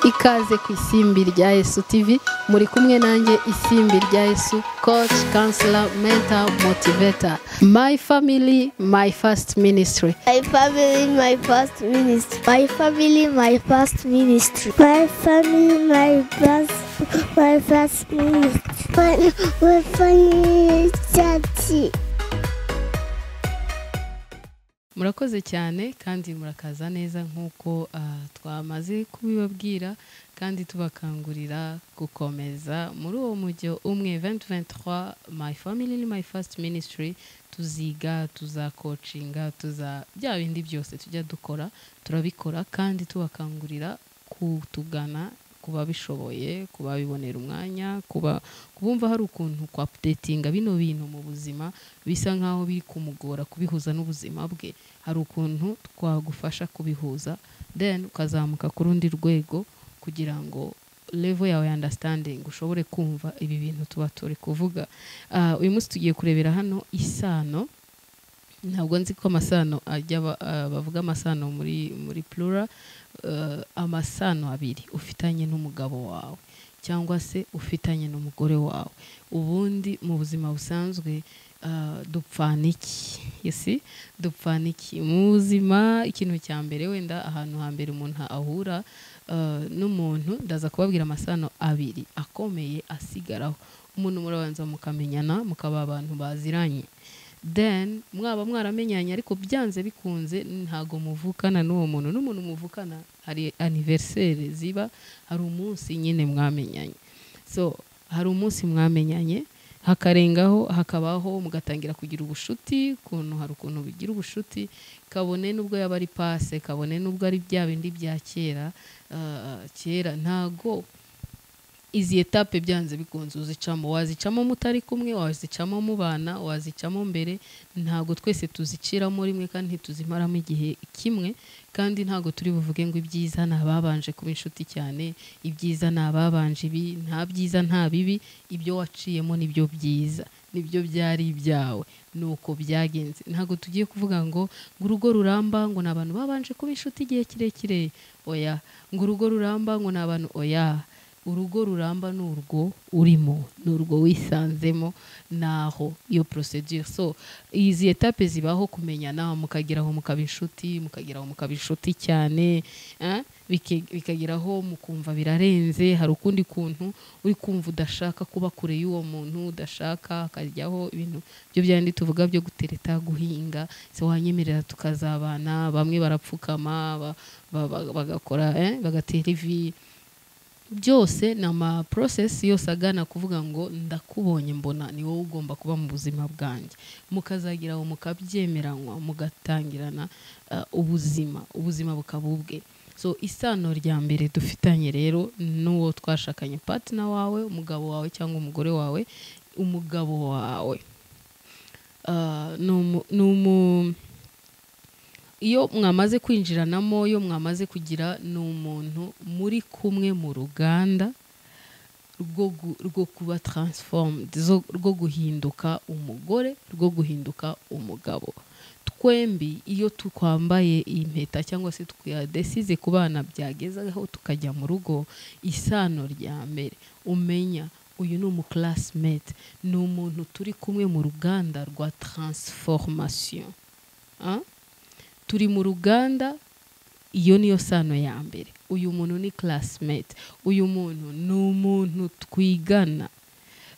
ikaze ku isimbi rya Yesu TV muri kumwe nanjye isimbi rya Yesu coach counselor mentor motivator my family my first ministry My family, my first ministry. My family, my first ministry. My family, my first, my first ministry. My, my family, church. murakoze cyane kandi murakaza neza nk'uko ah, twamaze kubibabwira kandi tubakangurira gukomeza muri uwo mujyo umwe 2023 my family ni my first ministry tuziga tuzakocinga tuza bya bindi byose tujya dukora turabikora kandi tubakangurira kutugana ku babishoboye ku babibonera umwanya kuba kubumva hari ukuntu kwa updatinga bino bintu mu buzima bisa nkaho biri kumugora kubihuza n'ubuzima bwe hari ukuntu twagufasha kubihuza then ukazamuka ku rundi rwego kugira ngo level yawe ya understanding ushobore kumva ibi bintu tuba turi kuvuga Ah, uyu munsi tugiye kurebera hano isano ntabwo nzi ko amasano ajya aba- ah, bavuga amasano muri muri plura eh, amasano abiri ufitanye n'umugabo wawe cyangwa se ufitanye n'umugore wawe ubundi mu buzima busanzwe ah, dupfana iki yesi dupfana iki mu buzima ikintu cya mbere wenda ahantu hambere umuntu ahura eh, n'umuntu ndaza kubabwira amasano abiri akomeye asigaraho umuntu murabanza mukamenyana mukaba abantu baziranye then mwaba mwaramenyanye ariko byanze bikunze ntago muvukana n'uwo muntu n'umuntu muvukana hari anniversaire ziba hari umunsi nyine mwamenyanye so hari umunsi mwamenyanye hakarengaho hakabaho mugatangira kugira ubushuti ukuntu hari ukuntu bigira ubushuti kabone n'ubwo yaba ari pase kabone n'ubwo ari bya bindi bya kera ah, kera ntago izi etape byanze bikunze uzicamo wazicamo mutari kumwe wazicamo mubana wazicamo mbere ntabwo twese tuziciramo rimwe kandi ntituzimaramo igihe kimwe kandi ntabwo turi buvuge ngo ibyiza ni ababanje kuba inshuti cyane ibyiza ni ababanje ibi nta byiza nta bibi ibyo waciyemo nibyo byiza nibyo byari ibyawe ni uko byagenze ntabwo tugiye kuvuga ngo ngo urugo ruramba ngo ni abantu babanje kuba inshuti igihe kirekire oya ngo urugo ruramba ngo ni abantu oya urugo ruramba ni urwo urimo ni urwo wisanzemo naho iyo procedure so izi etape zibaho kumenyana mukageraho mukaba inshuti mukageraho mukaba inshuti cyane eh, bike- bikageraho mukumva birarenze hari ukundi kuntu uri kumva udashaka kuba kure y'uwo muntu udashaka akajyaho ibintu byo byandi tuvuga byo gutereta guhinga se wanyemerera tukazabana bamwe barapfukama ba- ba- ba- bagakora eh, bagatera ivi byose ni ama process yose agana kuvuga ngo ndakubonye mbona ni wowe ugomba kuba mu buzima bwanjye mukazagira aho mukabyemeranywa mugatangirana eh, ubuzima ubuzima bukaba ubwe so isano rya mbere dufitanye rero n'uwo twashakanye partner wawe umugabo wawe cyangwa umugore wawe umugabo wawe Ah, ni umu- ni umu iyo mwamaze kwinjiranamo iyo mwamaze kugira ni umuntu muri kumwe mu ruganda rwo gu- rwo kuba transformed zo- rwo guhinduka umugore rwo guhinduka umugabo twembi iyo twambaye impeta cyangwa se twadesize ku bana byagezeho tukajya mu rugo isano rya mbere umenya uyu ni umuclassmate ni umuntu turi kumwe mu ruganda rwa transformation Ah? turi mu ruganda iyo niyo sano ya mbere uyu muntu ni classmate uyu muntu ni umuntu twigana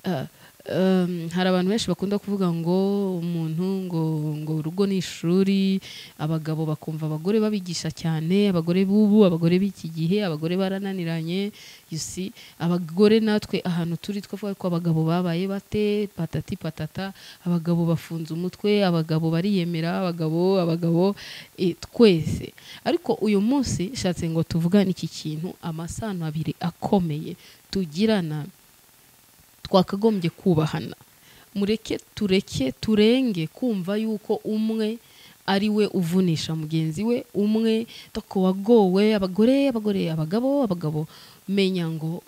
Eh, em, hari abantu benshi bakunda kuvuga ngo umuntu ngo ngo urugo ni ishuri abagabo bakumva abagore babigisha cyane abagore b'ubu abagore b'iki gihe abagore barananiranye you see abagore natwe ahantu turi twavuga ko abagabo babaye bate patati patata abagabo bafunze umutwe abagabo bariyemera abagabo abagabo eh, twese ariko uyu munsi nshatse ngo tuvugane iki kintu amasano abiri akomeye tugirana twakagombye kubahana mureke tureke turenge kumva yuko umwe ari we uvunisha mugenzi we umwe tako wagowe abagore abagore abagabo abagabo menya ngo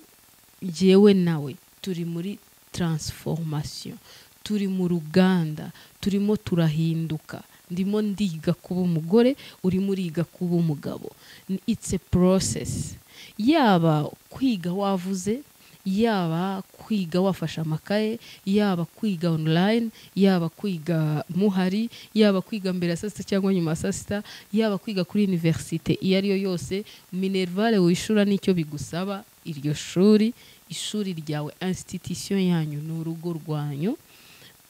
jyewe nawe turi muri transformation turi mu ruganda turimo turahinduka ndimo ndiga kuba umugore urimo uriga kuba umugabo N- it's a process yaba kwiga wavuze yaba kwiga wafashe amakaye yaba kwiga online yaba kwiga muhari yaba kwiga mbere ya saa sita cyangwa nyuma ya saa sita yaba kwiga kuri iniverisite iyo ari yo yose minerivare wishura nicyo bigusaba iryo shuri ishuri ryawe insititisiyo yanyu ni urugo rwanyu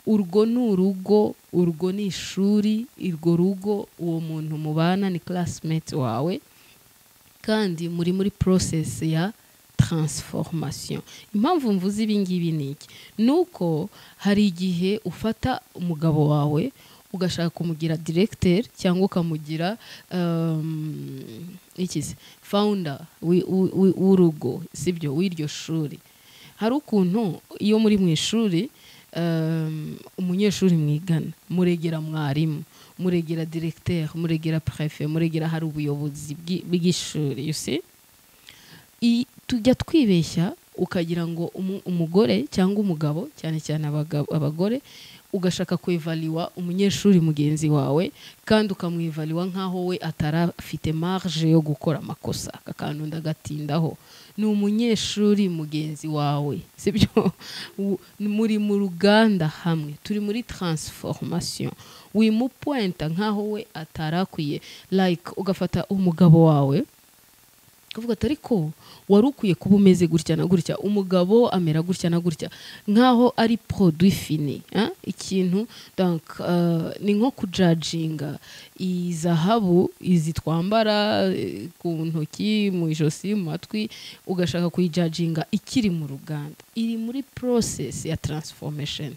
urwo ni urugo urwo ni ishuri urwo rugo uwo muntu mubana ni classmate wawe kandi muri muri process ya transformation impamvu mvuze ibi ngibi ni iki ni uko hari igihe ufata umugabo wawe ugashaka kumugira directeur cyangwa ukamugira iki se founder wi- wi- wi- w'urugo sibyo w'iryo shuri hari ukuntu iyo muri mu ishuri um, umunyeshuri mwigana muregera mwarimu muregera directeur muregera prefe muregera hari ubuyobozi bw'i- bw'ishuri you see i- tujya twibeshya ukagira ngo umu- umugore cyangwa umugabo cyane cyane abagabo- abagore ugashaka kwivaliwa umunyeshuri mugenzi wawe kandi ukamwivaliwa nk'aho we atarafite marge yo gukora amakosa aka kantu ndagatindaho ni umunyeshuri mugenzi wawe sibyo U- muri mu ruganda hamwe turi muri transformation wimupuwenta nk'aho we atarakwiye like ugafata umugabo wawe ukavuga ati ariko wari ukwiye kuba umeze gutya na gutya umugabo amera gutya na gutya nk'aho ari produit fini eh? ikintu donc, uh, ni nko kujaginga iyi zahabu izi twambara eh, ku ntoki mu ijosi mu matwi ugashaka kuyijaginga ikiri mu ruganda iri muri process ya transformation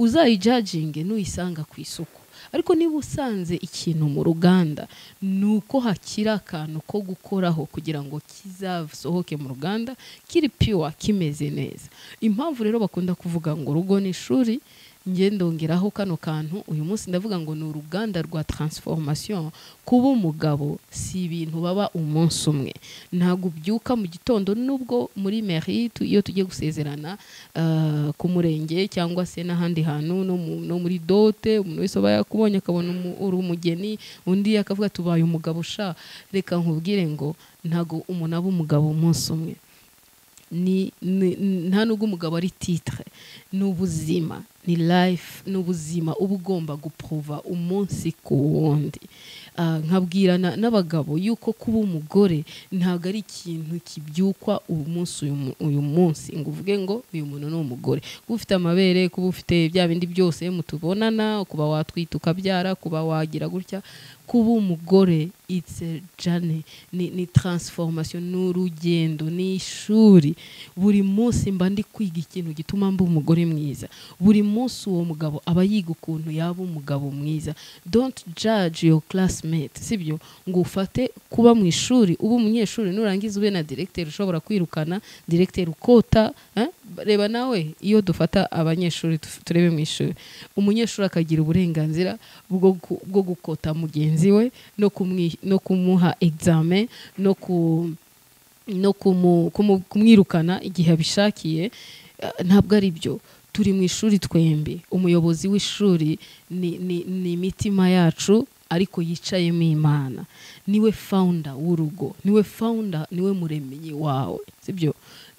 uzayijaginge nuyisanga ku isoko ariko niba usanze ikintu mu ruganda ni uko hakiri akantu ko gukoraho kugira ngo kizasohoke mu ruganda kiri piwa kimeze neza impamvu rero bakunda kuvuga ngo urugo ni ishuri nge ndongeraho kano kantu uyu munsi ndavuga ngo ni uruganda rwa transformation kuba umugabo si ibintu baba umunsi umwe ntabwo ubyuka mu gitondo nubwo muri mairie tu- iyo tugiye gusezerana ah, ku murenge cyangwa se n'ahandi hantu no mu- no muri dote umuntu wese aba yakubonye akabona umu- uri umugeni undi akavuga tubaye umugabo sha reka nkubwire ngo ntabwo umuntu aba umugabo umunsi umwe ni, ni, ni- nta nubwo umugabo ari titre ni ubuzima ni life ni ubuzima uba ugomba gupruva umunsi ku wundi Ah, nkabwirana n'abagabo yuko kuba umugore ntabwo ari ikintu kibyukwa umunsi uyu, mu- uyu munsi ngo uvuge ngo uyu muntu ni umugore kuba ufite amabere kuba ufite bya bindi byose mutubonana kuba watwita ukabyara kuba wagira gutya kuba umugore it's a journey ni, ni transformation ni urugendo ni ishuri buri munsi mba ndi kwiga ikintu gituma mba umugore mwiza buri munsi uwo mugabo aba yiga ukuntu yaba umugabo mwiza don't judge your classmate sibyo ngo ufate kuba mu ishuri uba umunyeshuri nurangiza ube na directeur ushobora kwirukana directeur ukota eh? reba nawe iyo dufata abanyeshuri tuf- turebe mu ishuri umunyeshuri akagira uburenganzira bwo gu- bwo gukota mugenzi we no kumwi- no kumuha examen no ku no kumu- kumu- kumwirukana igihe abishakiye eh, ntabwo ari byo turi mu ishuri twembi umuyobozi w'ishuri ni, ni, ni imitima yacu ariko yicayemo imana niwe founder w'urugo niwe founder niwe muremyi wawe sibyo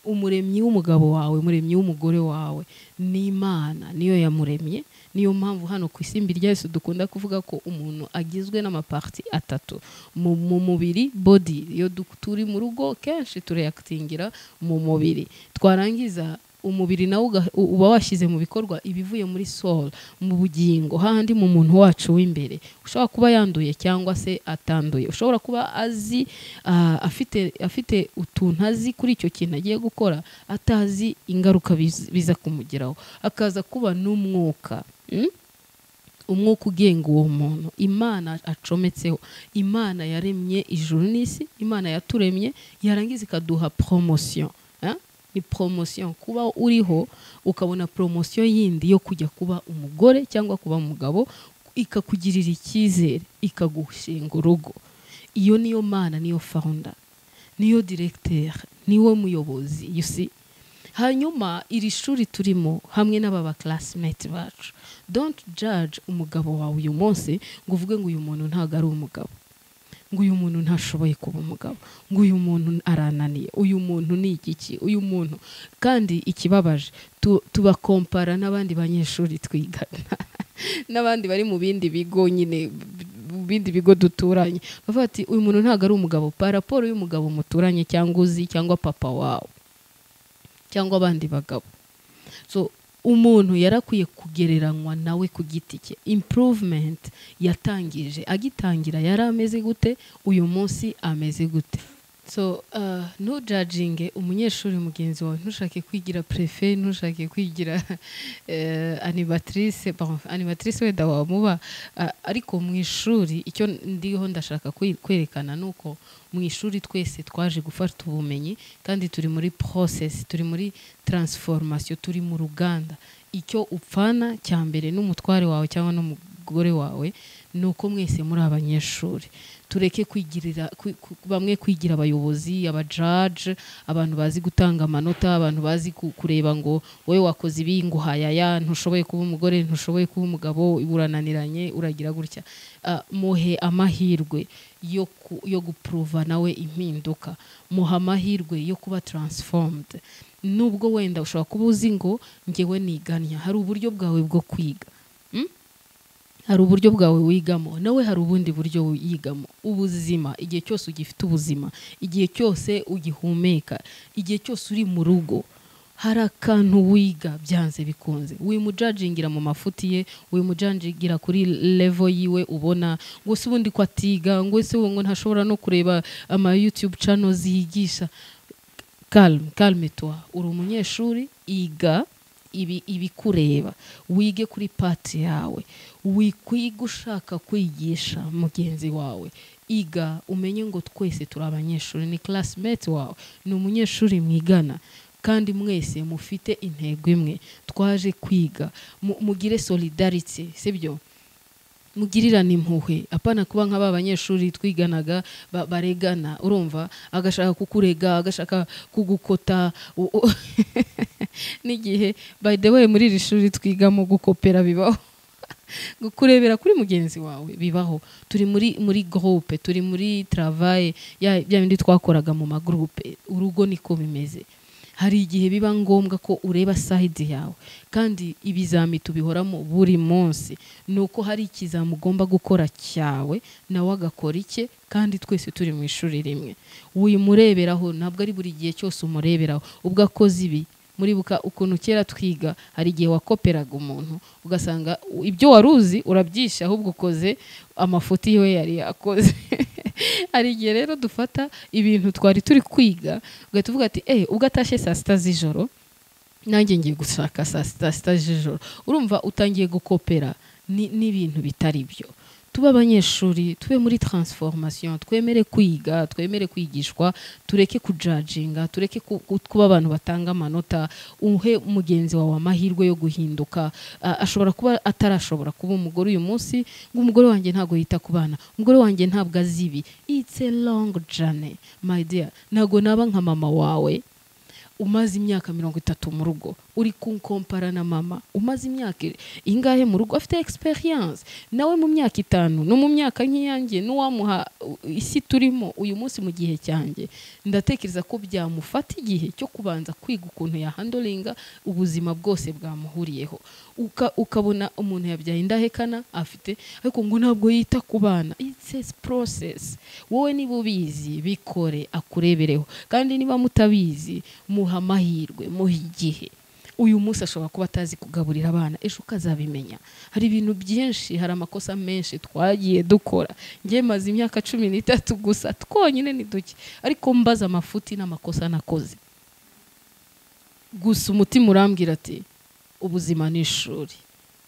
umuremyi w'umugabo wawe umuremyi w'umugore wawe ni imana niyo yamuremye niyo mpamvu hano ku isimbi rya Yesu dukunda kuvuga ko umuntu agizwe n'amaparti atatu mu mu mubiri body iyo du- turi mu rugo kenshi tureyakitingira mu mubiri twarangiza umubiri nawe uga- u- uba washyize mu bikorwa ibivuye muri soul mu bugingo hahandi mu muntu wacu w'imbere ushobora kuba yanduye cyangwa se atanduye ushobora kuba azi ah, afite afite utuntu azi kuri icyo kintu agiye gukora atazi ingaruka biz- biza kumugeraho akaza kuba n'umwuka mm? umwuka ugenga uwo muntu imana acometseho imana yaremye ijuru n'isi imana yaturemye yarangiza ikaduha promotion eh? ni promotion kuba uriho ukabona promotion yindi yo kujya kuba umugore cyangwa kuba umugabo ikakugirira icyizere ikagushinga urugo iyo niyo mana niyo founder niyo directeur niwe muyobozi you see hanyuma iri shuri turimo hamwe n'aba baklasimeti bacu don't judge umugabo wawe uyu munsi ngo uvuge ngo uyu muntu ntabwo ari umugabo ngo uyu muntu ntashoboye kuba umugabo ngo uyu muntu arananiye uyu muntu ni igiki uyu muntu kandi ikibabaje tu- tubakompara n'abandi banyeshuri twigana n'abandi bari mu bindi bigo nyine mu bindi bigo duturanye bavuga ati uyu muntu ntabwo ari umugabo pa raporo y'umugabo muturanye cyangwa uzi cyangwa papa wawe cyangwa abandi bagabo so umuntu yarakwiye kugereranywa nawe ku giti cye improvement yatangije agitangira yari ameze gute uyu munsi ameze gute so uh, ntujajinge umunyeshuri mugenzi wawe ntushake kwigira prefe ntushake kwigira eh, animatrice bon, animatrice wenda wamuba ah, ariko mu ishuri icyo ndiho ndashaka kwe- kwerekana ni uko mu ishuri twese twaje gufata ubumenyi kandi turi muri process turi muri transformation turi mu ruganda icyo upfana cya mbere n'umutware wawe cyangwa n'umugore wawe ni uko mwese muri abanyeshuri tureke kwigirira kwi- ku- bamwe kwigira abayobozi abajaje abantu bazi gutanga amanota abantu bazi ku- kureba ngo wowe wakoze ibi ngo hayaya ntushoboye kuba umugore ntushoboye kuba umugabo urananiranye uragira gutya Ah, muhe amahirwe yo ku- yo gupuruva nawe impinduka muha amahirwe yo kuba transformed nubwo wenda ushobora kuba uzi ngo ngewe niganya hari uburyo bwawe bwo kwiga Mm? hari uburyo bwawe wigamo nawe hari ubundi buryo wigamo ubuzima igihe cyose ugifite ubuzima igihe cyose ugihumeka igihe cyose uri mu rugo hari akantu wiga byanze bikunze wimujajingira mu mafuti ye wimujajingira kuri levo yiwe ubona ngo se ubundi ko atiga ngo se ubu ngo ntashobora no kureba ama youtube channel ziyigisha calme calme toi uri umunyeshuri iga ibi- ibikureba wige kuri pati yawe wikwige ushaka kwigisha mugenzi wawe iga umenye ngo twese turi abanyeshuri ni classmate wawe ni umunyeshuri mwigana kandi mwese mufite intego imwe twaje kwiga Mu- mugire solidarity sibyo mugirirane impuhwe apana kuba nka ba banyeshuri twiganaga ba- baregana urumva agashaka kukurega agashaka kugukota u- u- n'igihe by the way muri iri shuri twigamo gukopera bibaho kurebera kuri mugenzi wawe bibaho turi muri muri groupe turi muri travail ya bya bindi twakoraga mu magroupe urugo niko bimeze hari igihe biba ngombwa ko ureba side yawe kandi ibizami tubihoramo buri munsi ni uko hari ikizami ugomba gukora cyawe nawe agakora icye kandi twese turi mu ishuri rimwe wimureberaho ntabwo ari buri gihe cyose umureberaho ubwo akoze ibi muribuka ukuntu kera twiga hari igihe wakoperaga umuntu ugasanga u- ibyo wari uzi urabyishe ahubwo ukoze amafuti yiwe yari yakoze hari igihe rero dufata ibintu twari turi kwiga ugahita uvuga ati eee ubwo atashye saa sita z'ijoro nanjye ngiye gushaka saa sita sita z'ijoro urumva utangiye gukopera ni- n'ibintu bitari byo tube abanyeshuri tube muri transformation twemere kwiga twemere kwigishwa tureke kujajinga tureke ku- ku- kuba abantu batanga amanota uhe mugenzi wawe amahirwe yo guhinduka A- ashobora kuba atarashobora kuba umugore uyu munsi ngo umugore wanjye ntabwo yita ku bana umugore wanjye ntabwo azi ibi it's a long journey my dear ntabwo naba nka mama wawe umaze imyaka mirongo itatu mu rugo uri kunkompara na mama umaze imyaka ingahe mu rugo afite experience nawe mu myaka itanu no mu myaka nk'iyanjye n'uwamuha uh, isi turimo uyu munsi mu gihe cyanjye ndatekereza ko byamufata igihe cyo kubanza kwiga ukuntu yahandoringa ubuzima bwose bwamuhuriyeho Uka- ukabona umuntu yabyaye indahekana afite ariko ngo ntabwo yita ku bana it's a process wowe niba ubizi bikore akurebereho kandi niba mutabizi muha amahirwe muha igihe uyu munsi ashobora kuba atazi kugaburira abana ejo ukazabimenya hari ibintu byinshi hari amakosa menshi twagiye dukora ngewe maze imyaka cumi n'itatu gusa twonyine ni duke ariko mbaza amafuti n'amakosa nakoze gusa umutima urambwira ati ubuzima ni ishuri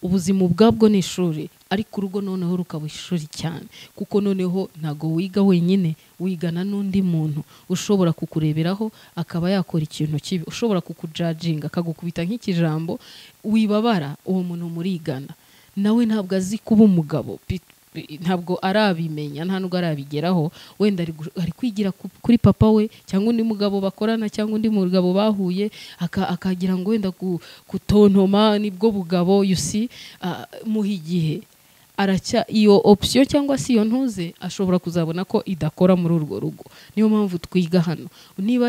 ubuzima ubwabwo ni ishuri ariko urugo noneho rukaba ishuri cyane kuko noneho ntabwo wiga wenyine wigana n'undi muntu ushobora kukureberaho akaba yakora ikintu kibi ushobora kukujajinga akagukubita nk'ikijambo wibabara uwo muntu murigana nawe ntabwo azi kuba umugabo pi- pi- ntabwo arabimenya nta nubwo arabigeraho wenda ari gu- ari kwigira ku- kuri papa we cyangwa undi mugabo bakorana cyangwa undi mugabo bahuye aka- akagira ngo wenda gu- gutontoma nibwo bugabo you see, ah, muha igihe aracya iyo option cyangwa se iyo ntuze ashobora kuzabona ko idakora muri urwo rugo niyo mpamvu twiga hano niba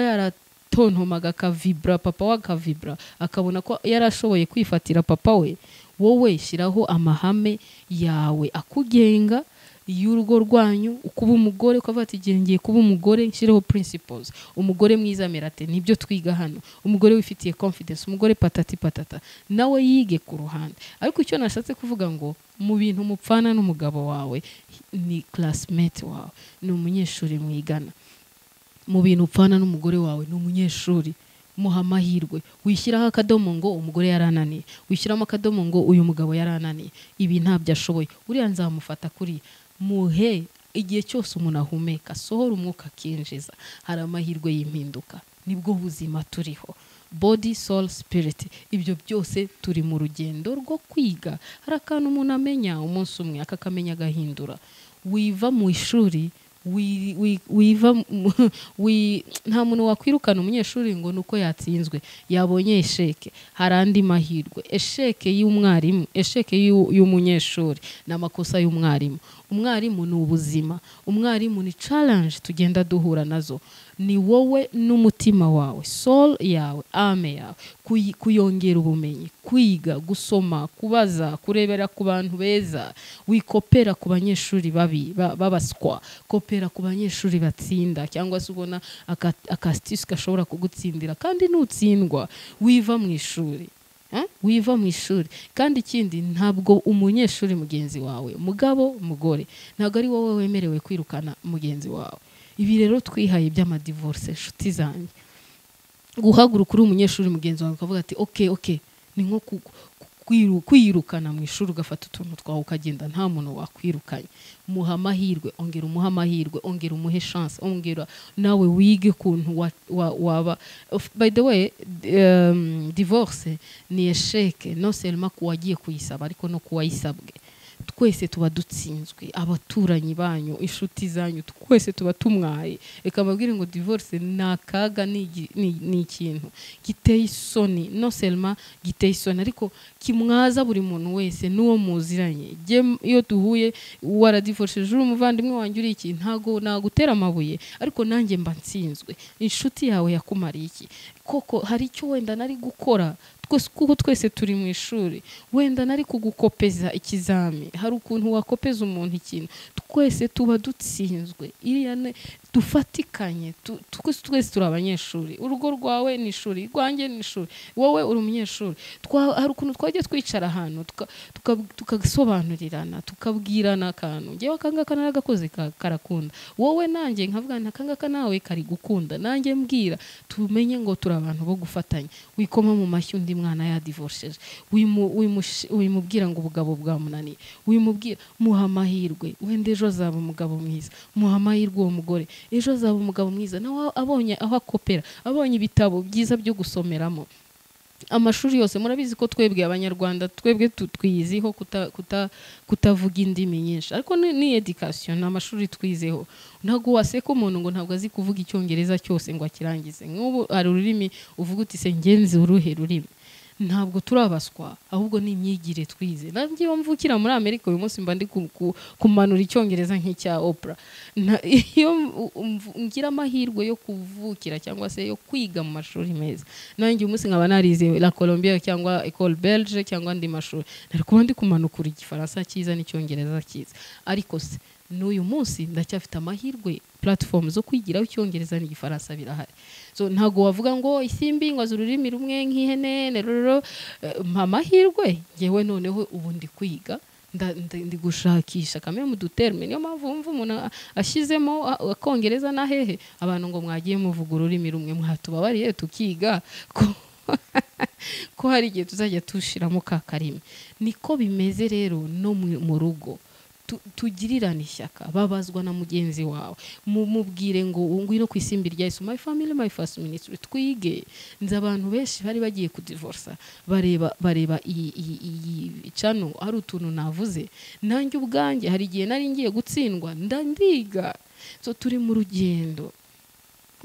yaratontomaga akavibura papa we akavibura akabona ko yarashoboye kwifatira papa we wowe shyiraho amahame yawe akugenga y'urugo rwanyu kuba umugore ukavuga ati igihe ngiye kuba umugore nshireho principles umugore mwiza merate nibyo twiga hano umugore wifitiye confidence umugore patati patata nawe yige ku ruhande ariko icyo nashatse kuvuga ngo mu bintu mupfana n'umugabo wawe ni classmate wawe ni umunyeshuri mwigana mu bintu upfana n'umugore wawe ni umunyeshuri muha amahirwe wishyiraho akadomo ngo umugore yarananiye wishyiramo akadomo ngo uyu mugabo yarananiye ibi ntabyo ashoboye uriya nzamufata kuriya muhe igihe cyose umuntu ahumeka asohora umwuka akinjiza hari amahirwe y'impinduka nibwo buzima turiho body soul spirit ibyo byose turi mu rugendo rwo kwiga hari akantu umuntu amenya umunsi umwe akakamenya agahindura wiva mu ishuri wi- wi- wiva mu- wi- nta muntu wakwirukana umunyeshuri ngo ni uko yatsinzwe yabonye esheke hari andi mahirwe esheke y'umwarimu esheke y'u- y'umunyeshuri ni amakosa y'umwarimu umwarimu ni ubuzima umwarimu ni challenge tugenda duhura nazo ni wowe n'umutima wawe soul yawe ame yawe kuyi- kuyongera ubumenyi kwiga gusoma kubaza kurebera ku bantu beza wikopera ku banyeshuri babi ba- b'abaswa kopera ku banyeshuri batsinda cyangwa se ubona aka- akasitisi gashobora kugutsindira kandi nutsindwa wiva mu ishuri Eh? wiva mu ishuri kandi ikindi ntabwo umunyeshuri mugenzi wawe mugabo mugore ntabwo ari wowe wemerewe kwirukana mugenzi wawe ibi rero twihaye by'amadivorce inshuti zanjye guhaguruka uri umunyeshuri mugenzi wawe ukavuga ati oke oke ni nko ku- ku- kwiru- kwirukana mu ishuri ugafata utuntu twawe ukagenda nta muntu wakwirukanye muha amahirwe ongera umuhe amahirwe ongera umuhe chance ongera nawe wige ukuntu wa- wa- waba Of- by the way d- um, divorce ni esheke no selma ku wagiye kuyisaba ariko no ku wayisabwe twese tuba dutsinzwe abaturanyi banyu inshuti zanyu twese tuba tumwaye reka mbabwire ngo divorce ni akaga ni igi- ni- ni ikintu giteye isoni no selma giteye isoni ariko kimwaza buri muntu wese n'uwo muziranye Jye m- iyo duhuye waradivorsheje uri umuvandimwe wanjye uri iki ntago nagutera amabuye ariko nanjye mba nsinzwe inshuti yawe yakumariye iki koko hari icyo wenda nari gukora twese kuko twese turi mu ishuri wenda nari kugukopeza ikizami hari ukuntu wakopeza umuntu ikintu twese tuba dutsinzwe iriya ne dufatikanye tu- twese twese turi abanyeshuri urugo rwawe ni ishuri rwanjye ni ishuri wowe uri umunyeshuri Twa- hari ukuntu twajya twicara ahantu tuka- tuka- tugasobanurirana tukabwirana akantu ngewe akangaka naragakoze ka- karakunda wowe nanjye nkavuga nti akangaka nawe kari gukunda nanjye mbwira tumenye ngo turi abantu bo gufatanya wikoma mu mashyi undi mwana yadivorceje wimu- wimushi- wimubwira ngo ubugabo bwamunaniye wimubwira muha amahirwe wenda ejo azaba umugabo mwiza muha amahirwe uwo mugore ejo azaba umugabo mwiza nawe abonye aho akopera abonye ibitabo byiza byo gusomeramo amashuri yose murabizi ko twebwe abanyarwanda twebwe tu- twiyiziho kuta- kuta- kutavuga indimi nyinshi ariko ni, ni education ni amashuri twizeho ntabwo waseka umuntu ngo ntabwo azi kuvuga icyongereza cyose ngo akirangize nk'ubu hari ururimi uvuga uti se ngenzi uruhe rurimi ntabwo turabaswa ahubwo ni imyigire twize nanjye iyo mvukira muri amerika uyu munsi mba ndi ku- ku- kumanura icyongereza nk'icya opera Na- iyo mvu- mvu- ngira amahirwe yo kuvukira cyangwa se yo kwiga mu mashuri meza nanjye uyu munsi nkaba narize la colombia cyangwa ecole belge cyangwa andi mashuri nari kuba ndi kumanukura igifaransa cyiza n'icyongereza cyiza ariko se n'uyu munsi ndacyafite amahirwe platform zo kwigiraho icyongereza n'igifaransa birahari so ntabwo wavuga ngo isimbi ngo azi ururimi rumwe nk'ihene neroro mpa amahirwe ngewe noneho ubu ndi kwiga nda- nda- ndi gushakisha kamwe mu duterme niyo mpamvu wumva umuntu a- ashyizemo a- akongereza na hehe abantu ngo mwagiye muvuga ururimi rumwe mwatubabariye tukiga ko- ko hari igihe tuzajya tushiramo ka karimi niko bimeze rero no mu- mu rugo Tu- tugirirane ishyaka babazwa na mugenzi wawe mumubwire ngo ngwino ku isimbi rya Yesu my family my first ministry twige nzi abantu benshi bari bagiye kudivorsa bareba bareba iyi iyi- iyi cano hari utuntu navuze nanjye ubwanjye hari igihe nari ngiye gutsindwa nda ndiga so turi mu rugendo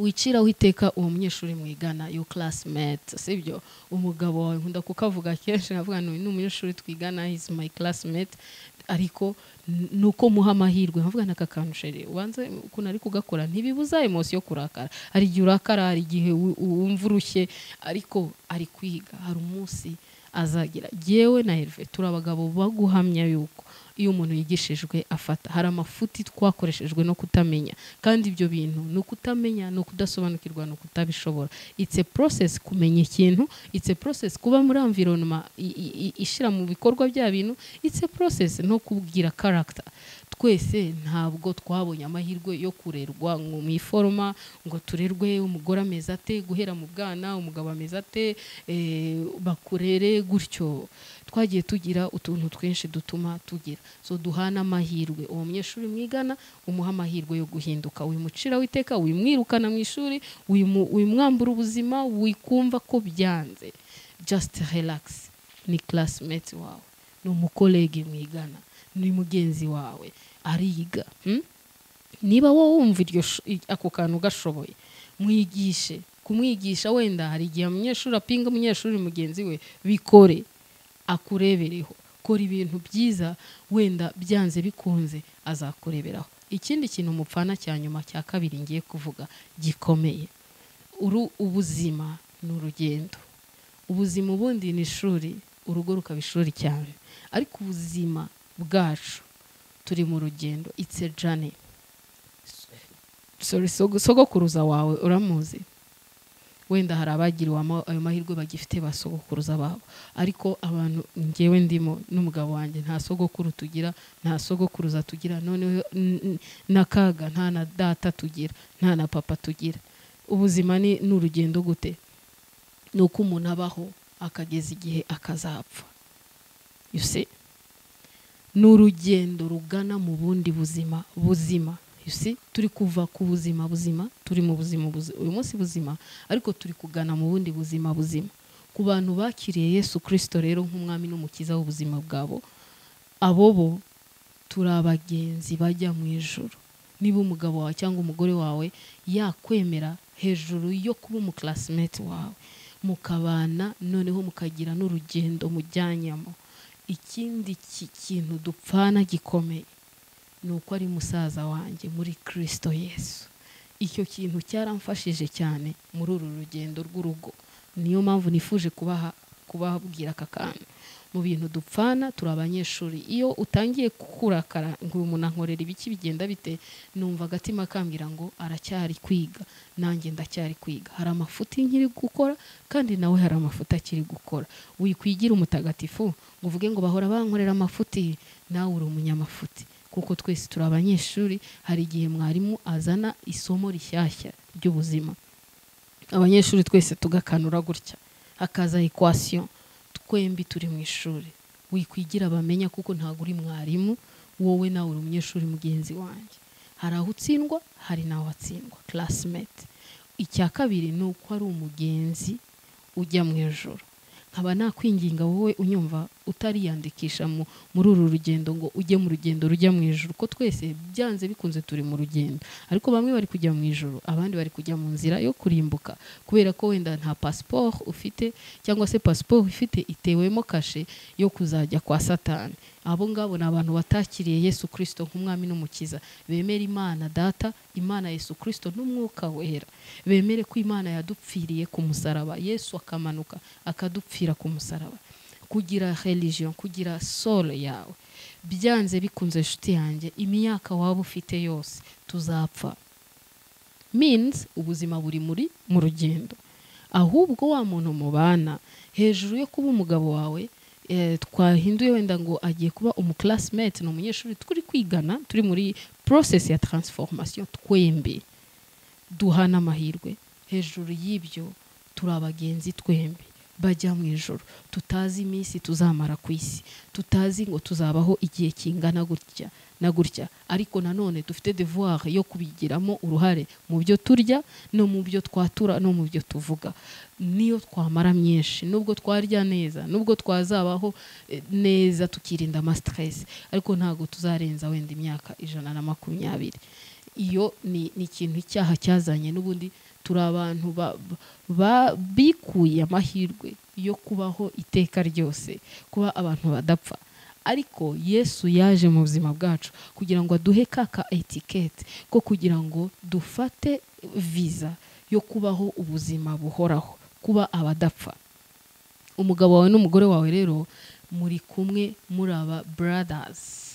wiciraho iteka uwo munyeshuri mwigana yo classmate sibyo umugabo wawe nkunda kukavuga kenshi nkavuga ngo ni umunyeshuri twigana is my classmate ariko ni uko muha amahirwe nkavuga n'aka kantu shere ubanze ukuntu ari kugakora ntibibuza emosi yo kurakara hari igihe urakara hari igihe wu- wumva urushye ariko ari kwiga hari umunsi azagira yewe na herve turi abagabo baguhamya yuko iyo umuntu yigishijwe afata hari amafuti twakoreshejwe no kutamenya kandi ibyo bintu ni ukutamenya ni ukudasobanukirwa ni ukutabishobora it's a process kumenya ikintu it's a process kuba muri environoma i- i- i- ishyira mu bikorwa bya bintu it's a process no kubwira character twese ntabwo twabonye amahirwe yo kurerwa ngo mu iforoma ngo turerwe umugore ameze ate guhera mu bwana umugabo ameze ate eh, bakurere gutyo twagiye tugira utuntu twinshi dutuma tugira so duhana amahirwe uwo munyeshuri mwigana umuha amahirwe yo guhinduka wimucira witeka wimwirukana mu ishuri wimu- wimwambura ubuzima wikumva ko byanze just relax ni classmate wawe ni umukolege mwigana ni mugenzi wawe ariga hmm? niba wowe wumva iryo sh- i- ako kantu gashoboye mwigishe kumwigisha wenda hari igihe umunyeshuri apinga umunyeshuri mugenzi we bikore akurebereho kora ibintu byiza wenda byanze bikunze azakureberaho ikindi kintu mupfana cya nyuma cya kabiri ngiye kuvuga gikomeye uru ubuzima ni urugendo ubuzima ubundi ni ishuri urugo rukaba ishuri cyane ariko ubuzima bwacu turi mu rugendo itse jane sorry sogo- sogokuruza wawe uramuzi wenda hari abagiriwe ama- ayo mahirwe bagifite ba sogokuruza babo ariko abantu ngewe ndimo n'umugabo wanjye nta sogokuru tugira nta sogokuruza tugira noneho n- n- na kaga nta na data tugira nta na papa tugira ubuzima ni ni urugendo gute ni uko umuntu abaho akageza igihe akazapfa you see ni urugendo rugana mu bundi buzima buzima You see, turi kuva ku buzima buzima turi mu buzima buzima uyu munsi buzima ariko turi kugana mu bundi buzima buzima ku bantu bakiriye yesu kirisito rero nk'umwami n'umukiza w'ubuzima bwabo abo bo turi abagenzi bajya mu ijoro niba umugabo wawe cyangwa umugore wawe yakwemera hejuru yo kuba umuclassimate wawe mukabana noneho mukagira n'urugendo mujyanyemo ikindi ki- kintu dupfana gikomeye ni uko ari musaza wanjye muri kirisito yesu icyo kintu cyaramfashije cyane muri uru rugendo rw'urugo niyo mpamvu nifuje kubaha kubabwira aka kantu mu bintu dupfana turi abanyeshuri iyo utangiye kurakara ngo uyu muntu ankorera ibiki bigenda bite numva agatima kambwira ngo aracyari kwiga nanjye ndacyari kwiga hari amafuti nkiri gukora kandi nawe hari amafuti akiri gukora wikwigira umutagatifu ngo uvuge ngo bahora bankorera amafuti nawe uri umunyamafuti kuko twese turi abanyeshuri hari igihe mwarimu azana isomo rishyashya ry'ubuzima abanyeshuri twese tugakanura gutya hakaza equation twembi turi mu ishuri wikwigira bamenya kuko ntabwo uri mwarimu wowe nawe uri umunyeshuri mugenzi wanjye hari aho utsindwa hari n'aho watsindwa classmate icya kabiri ni uko ari umugenzi ujya mu ijoro nkaba nakwinginga wowe unyumva utariyandikisha mu- muri uru rugendo ngo ujye mu rugendo rujya mu ijoro ko twese byanze bikunze turi mu rugendo ariko bamwe bari kujya mu ijoro abandi bari kujya mu nzira yo kurimbuka kubera ko wenda nta pasiporo ufite cyangwa se pasiporo ifite itewemo kashe yo kuzajya kwa satani abo ngabo ni abantu batakiriye yesu kirisito nk'umwami n'umukiza bemera imana data imana yesu kirisito n'umwuka wera bemere ko imana yadupfiriye ku musaraba yesu akamanuka akadupfira ku musaraba kugira religion kugira solo yawe byanze bikunze inshuti yanjye imyaka waba ufite yose tuzapfa means ubuzima buri muri mu rugendo ahubwo wa muntu mubana hejuru yo kuba umugabo wawe eh, twahinduye wenda ngo agiye kuba umuclassimate ni umunyeshuri turi kwigana turi muri process ya transformation twembi duhana amahirwe hejuru y'ibyo turi abagenzi twembi bajya mu ijoro tutazi iminsi tuzamara ku isi tutazi ngo tuzabaho igihe kingana gutya na gutya ariko nanone dufite devoir yo kubigiramo uruhare mu byo turya no mu byo twatura no mu byo tuvuga niyo twamara myinshi nubwo twarya neza nubwo twazabaho eh, neza tukirinda amastress ariko ntabwo tuzarenza wenda imyaka ijana na makumyabiri iyo ni ni ikintu icyaha cyazanye n'ubundi turi abantu ba- ba- bikuye amahirwe yo kubaho iteka ryose kuba abantu badapfa ariko yesu yaje mu buzima bwacu kugira ngo aduhe kaka etikete ko kugira ngo dufate viza yo kubaho ubuzima buhoraho kuba abadapfa umugabo wawe n'umugore wawe rero muri kumwe muri aba buradazi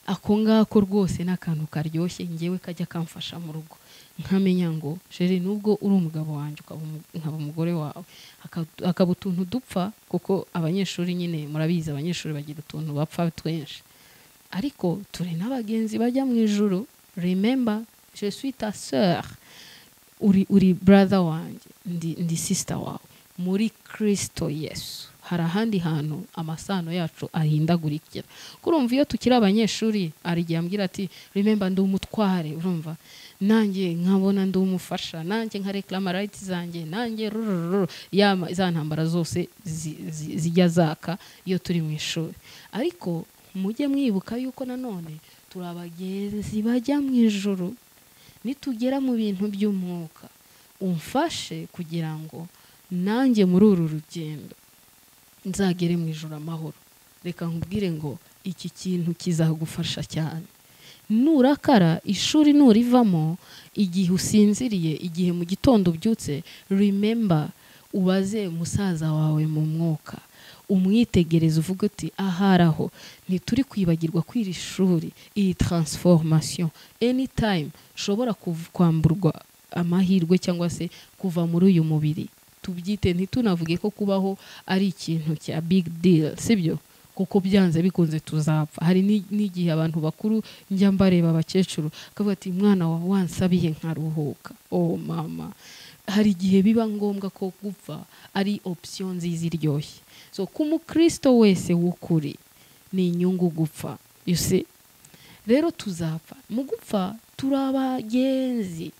ako ngako rwose ni akantu karyoshye ngewe kajya kamfasha mu rugo nkamenya ngo jere nubwo uri umugabo wanjye ukaba umu- nkaba umugore wawe haka- hakaba utuntu dupfa kuko abanyeshuri nyine murabizi abanyeshuri bagira utuntu bapfa twinshi ariko turi n'abagenzi bajya mu ijoro remember je suis ta sœur uri uri brother wanjye ndi, ndi sister wawe muri kristo yesu hari ahandi hantu amasano yacu ahindagurikira kurumva iyo tukiri abanyeshuri hari igihe ambwira ati remember ndi umutware urumva nanjye nkabona ndi umufasha nanjye nka reclama rights zanjye nanjye rurururu ya ma- za ntambara zose zi- zi- zijya zaka iyo turi mu ishuri ariko mujye mwibuka yuko nanone turi abagenzi bajya mu ijoro nitugera mu bintu by'umwuka umfashe kugira ngo nanjye muri uru rugendo nzagere mu ijoro amahoro reka nkubwire ngo iki kintu kizagufasha cyane nurakara ishuri nurivamo igihe usinziriye igihe mu gitondo ubyutse remember ubaze musaza wawe mu mwuka umwitegereze uvuge uti ahari aho ntituri kwibagirwa kw'iri shuri iyi transformation anytime nshobora kuv- kwamburwa amahirwe cyangwa se kuva muri uyu mubiri tubyite ntitunavuge ko kubaho ari ikintu cya big deal sibyo kuko byanze bikunze tuzapfa hari ni- n'igihe abantu bakuru njya mbareba abakecuru akavuga ati mwana wa wansabiye nkaruhuka oh mama hari igihe biba ngombwa ko gupfa ari option nziza iryoshye so ku mukristo wese w'ukuri ni inyungu gupfa you see rero tuzapfa mu gupfa turi abagenzi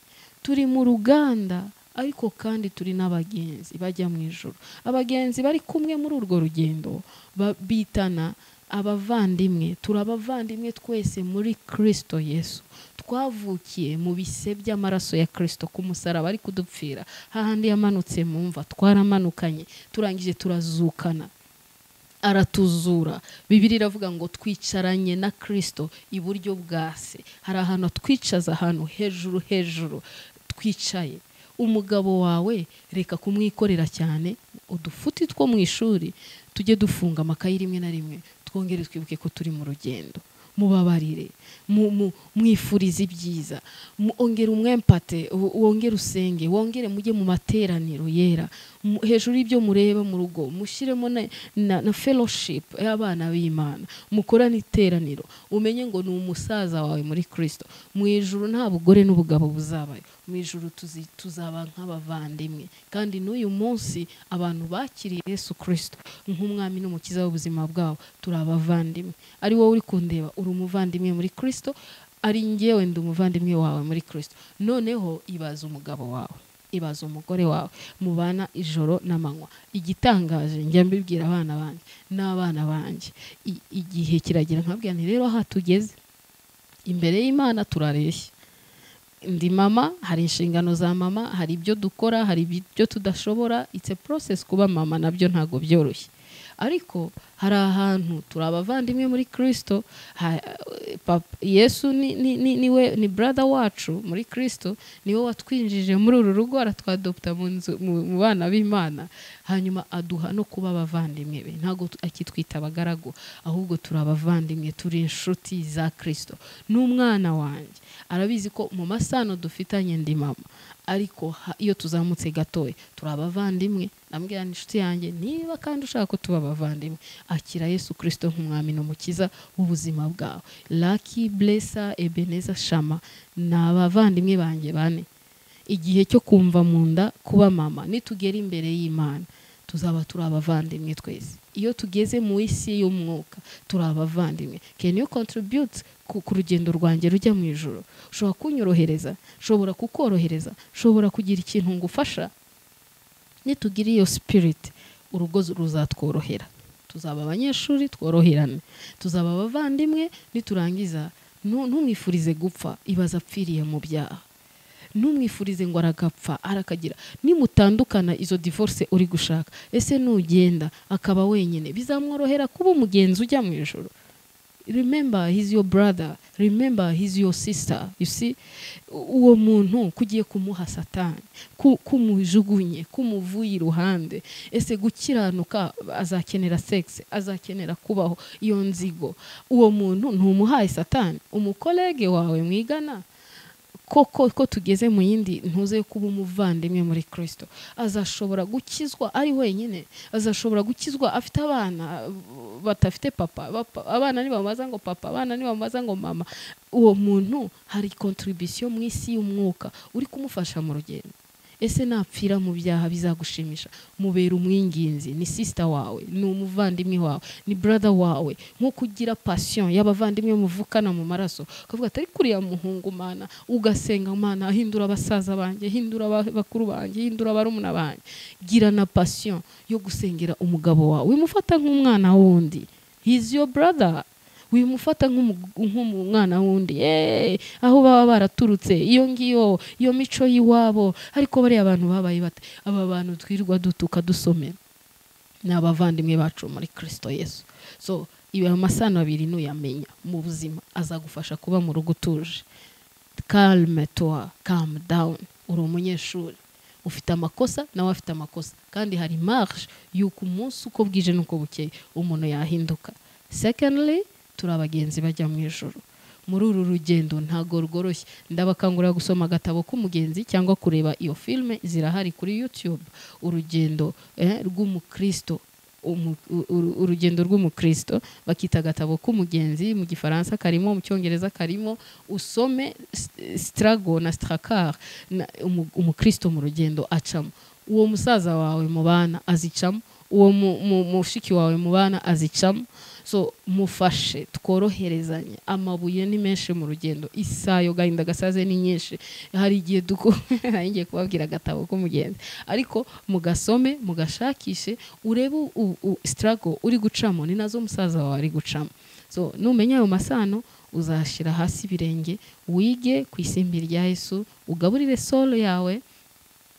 turi mu ruganda ariko kandi turi n'abagenzi bajya mu ijoro abagenzi bari kumwe muri urwo rugendo ba- bitana abavandimwe turi abavandimwe twese muri kristo yesu twavukiye mu bise by'amaraso ya kristo ku musaraba ari kudupfira hahandi yamanutse mu mva twaramanukanye turangije turazukana aratuzura bibiri iravuga ngo twicaranye na kirisito iburyo bwa se hari ahantu atwicaza ahantu hejuru hejuru twicaye umugabo wawe reka kumwikorera cyane udufuti two mu ishuri tujye dufunga amakayi rimwe na rimwe twongere twibuke ko turi mu rugendo mubabarire mu- mu- mwifurize ibyiza mu- ongera umwempate wo- wongere usenge wongere mujye mu materaniro yera Mu- hejuru y'ibyo mureba mu rugo mushyiremo na, na, na fellowship y'abana b'imana mukorane iteraniro umenye ngo ni umusaza wawe muri kristo mu ijuru nta bugore n'ubugabo buzabayo mu ijuru tuzi- tuzaba nk'abavandimwe kandi n'uyu munsi abantu bakiriye yesu kristo nk'umwami n'umukiza w'ubuzima bwabo turi abavandimwe ari wowe uri kundeba uri umuvandimwe muri kristo ari ngewe ndi umuvandimwe wawe muri kristo noneho ibaza umugabo wawe ibaza umugore wawe mubana ijoro n'amanywa igitangaje njya mbibwira abana banjye n'abana banjye I- igihe kiragira nkabwira nti rero aha tugeze imbere y'imana turareshya ndi mama hari inshingano za mama hari ibyo dukora hari ibyo tudashobora it's a process kuba mama nabyo ntabwo byoroshye ariko hari ahantu turi abavandimwe muri kirisito yesu ni, ni, ni, ni, we, ni brother wacu muri kirisito niwe watwinjije muri uru rugo aratwadopta mu, nzu- mu, mu bana b'imana hanyuma aduha no kuba abavandimwe be ntabwo tu- akitwita abagaragu ahubwo turi abavandimwe turi inshuti za kirisito n'umwana wanjye arabizi ko mu masano dufitanye ndi mama ariko ha- iyo tuzamutse gatoya turi abavandimwe ndambwira ni inshuti yanjye niba kandi ushaka ko tuba abavandimwe akira yesu kirisito nk'umwami n'umukiza w'ubuzima bwawe laki blesa ebeneza shama ni abavandimwe banjye bane igihe cyo kumva mu nda kuba mama nitugera imbere y'imana tuzaba turi abavandimwe twese iyo tugeze mu isi y'umwuka turi abavandimwe can you contribute ku, ku rugendo rwanjye rujya mu ijoro ushobora kunyorohereza ushobora kukorohereza ushobora kugira ikintu ngufasha nitugira iyo spirit urugo ruzatworohera tuzaba abanyeshuri tworoherane tuzaba abavandimwe niturangiza ntu- ntumwifurize gupfa ibaza apfiriye mu byaha ntumwifurize ngo aragapfa arakagira nimutandukana izo divorce uri gushaka ese nugenda akaba wenyine bizamworohera kuba umugenzi ujya mu ijoro remember he's your brother remember he's your sister you see uwo muntu kugiye kumuha satani ku- kumujugunye kumuvuye iruhande ese gukiranuka azakenera sex azakenera kubaho iyo nzigo uwo muntu ntumuhaye satani umukolege wawe mwigana koko ko tugeze mu yindi ntuze kuba umuvandimwe muri kirisito azashobora gukizwa ari wenyine azashobora gukizwa afite abana uh, badafite papa bapa- abana nibamubaza ngo papa abana nibamubaza ngo mama uwo muntu hari kontribusiyo mu isi y'umwuka uri kumufasha mu rugendo ese napfira mu byaha bizagushimisha mubera umwinginzi ni sisita wawe ni umuvandimwe wawe ni brother wawe nko kugira pasiyo y'abavandimwe muvukana mu maraso ukavuga atari kuriya muhungu mana ugasenga mana hindura abasaza banjye hindura aba- bakuru banjye hindura barumuna banjye gira na pasiyo yo gusengera umugabo wawe wimufata nk'umwana wundi he's your brother wimufata nk'umu- nk'umwana wundi Eh, aho baba baraturutse iyo ngiyo iyo mico y'iwabo ariko bariya abantu babaye bate aba bantu twirirwa dutuka dusomera ni abavandimwe bacu muri kirisito yesu so ibi amasano abiri nuyamenya mu buzima azagufasha kuba mu rugo utuje calme toi calm down uri umunyeshuri ufite amakosa nawe afite amakosa kandi hari marge y'uko umunsi uko bwije n'uko bukeye umuntu yahinduka secondly turi abagenzi bajya mu ijoro muri uru rugendo ntago rworoshye ndabakangurira gusoma agatabo k'umugenzi cyangwa kureba iyo filime zirahari kuri youtube urugendo eh, rw'umukristo umu- u- uru- urugendo rw'umukristo bakita agatabo k'umugenzi mu gifaransa karimo mu cyongereza karimo usome s- strago na stracar na- umu- umukristo mu rugendo acamo uwo musaza wawe mubana azicamo uwo mu- mu- mushiki wawe mubana azicamo so mufashe tworoherezanye amabuye ni menshi mu rugendo isayo gahinda gasaze ni nyinshi hari igihe duko nari ngiye kubabwira agatabo k'umugenzi ariko mugasome mugashakishe urebe u- u- sitarago uri gucamo ni nazo musaza wawe ari gucamo so numenya ayo masano uzashyira hasi ibirenge wige ku isimbi rya yesu ugaburire solo yawe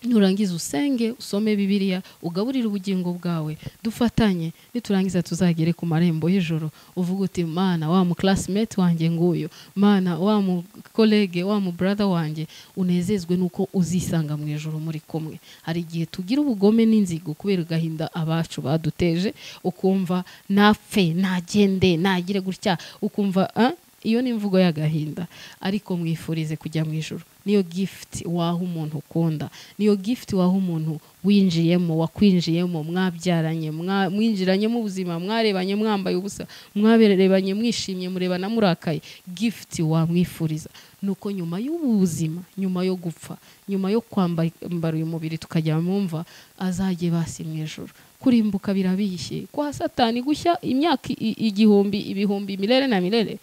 nurangiza usenge usome bibiliya ugaburire ubugingo bwawe dufatanye niturangiza tuzagere ku marembo y'ijoro uvuga uti mana wa mu classmate wanjye nguyu mana wa mu kolege wa mu brother wanjye unezezwe nuko uzisanga mu ijoro muri kumwe hari igihe tugira ubugome n'inzigo kubera agahinda abacu baduteje ukumva napfe nagende nagire gutya ukumva "Ah, iyo ni imvugo y'agahinda ariko mwifurize kujya mu ijoro niyo gifuti waha umuntu ukunda niyo gifuti waha umuntu winjiyemo wakwinjiyemo mwabyaranye mwa- mwinjiranye mu buzima mwarebanye mwambaye ubusa mwaberebanye mwishimye murebana murakaye gifuti wamwifuriza nuko nyuma y'ubu buzima nyuma yo gupfa nyuma yo kwambara uyu mubiri tukajya mu mva azajye basi mu ijoro kurimbuka birabishye kwa satani gushya imyaka i- i- igihumbi ibihumbi milere na milere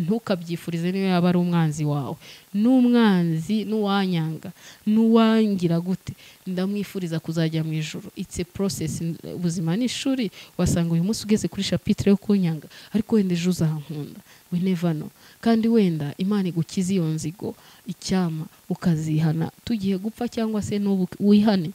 ntukabyifurize niyo yaba ari umwanzi wawe n'umwanzi n'uwanyanga n'uwangira gute ndamwifuriza kuzajya mu ijoro it's a process N- ubuzima ni ishuri wasanga uyu munsi ugeze kuri shapitire yo kunyanga ariko wenda ejo uzankunda we never know kandi wenda imana igukize iyo nzigo icyama ukazihana tugiye gupfa cyangwa se n'ubu wihane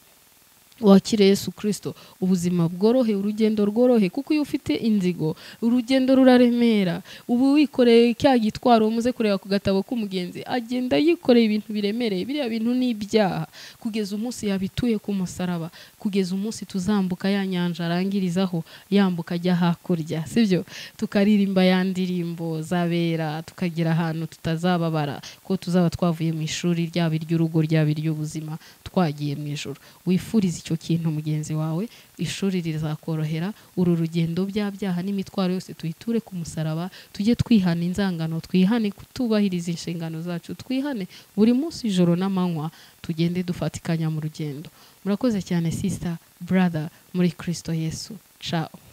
wakire yesu kirisito ubuzima bworohe urugendo rworohe kuko iyo ufite inzigo urugendo ruraremera ubu wikoreye cya gitwaro muze kureba ku gatabo k'umugenzi agenda yikoreye ibintu biremereye biriya bintu ni ibyaha kugeza umunsi yabituye ku musaraba kugeza umunsi tuzambuka ya nyanja arangirizaho yambuka ajya hakurya sibyo tukaririmba ya ndirimbo zabera tukagera ahantu tutazababara ko tuzaba twavuye mu ishuri ryaba iry'urugo ryaba iry'ubuzima twagiye mu ijoro wifurize icyo kintu mugenzi wawe ishuri rizakorohera uru rugendo bya byaha n'imitwaro yose tuyiture ku musaraba tujye twihana inzangano twihane kutubahiriza inshingano zacu twihane buri munsi ijoro n'amanywa tugende dufatikanya mu rugendo murakoze cyane sista brother muri kirisito yesu ciao